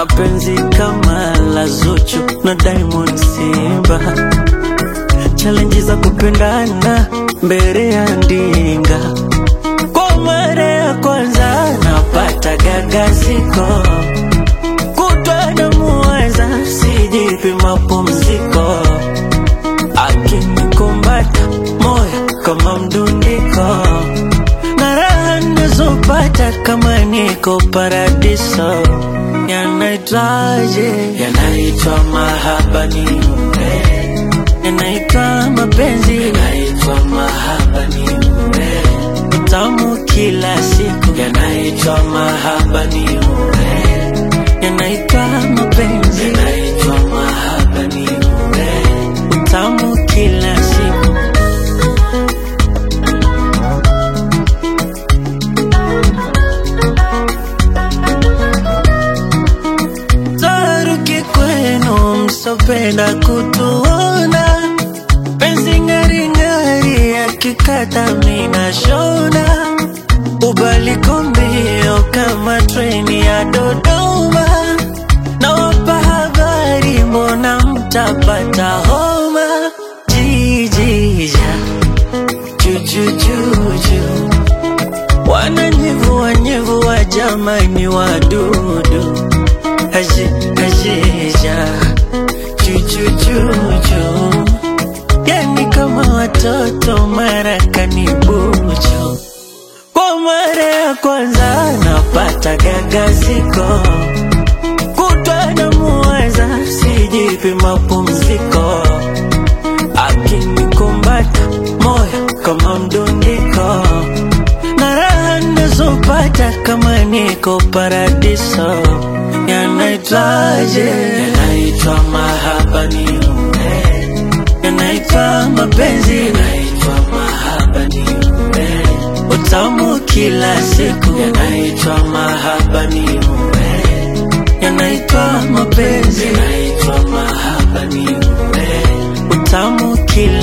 na penzi kama la Zuchu na Diamond Simba, challenge za kupendana mbele ya ndinga. Kwa mara ya kwanza napata gagaziko, kutwa namuweza, sijipi mapumziko, akinikumbata moyo kama mdundiko, na raha nazopata kama niko paradiso. Yanaitwaje? Yanaitwa mahaba ni mume, yanaitwa mapenzi, yanaitwa mahaba ni mume, utamu kila siku, yanaitwa mahaba ni mume, yanaitwa mapenzi, yanaitwa mahaba ni mume, utamu kila siku. Taruki kwenu msopenda kutuona, penzi ng'aring'ari akikata mina shona, ubaliko mbio kama treni ya Dodoma, nawapa habari, mbona mtapata homa? Jijija jujujuju wananyevua nyevua, jamani wadudu aje ajeja chuchuchuchu, yani kama watoto marakani bucho. Kwa mara ya kwanza napata gagaziko, kutwa namuweza, sijipi mapumziko, akinikumbata moyo kama mdundiko, na raha nazopata kama niko paradiso. Yanaitwaje? Yanaitwa mahaba ni mume, yanaitwa mapenzi, yanaitwa mahaba ni mume, utamu kila siku, yanaitwa mahaba ni mume, yanaitwa mapenzi, yanaitwa mahaba ni mume, utamu kila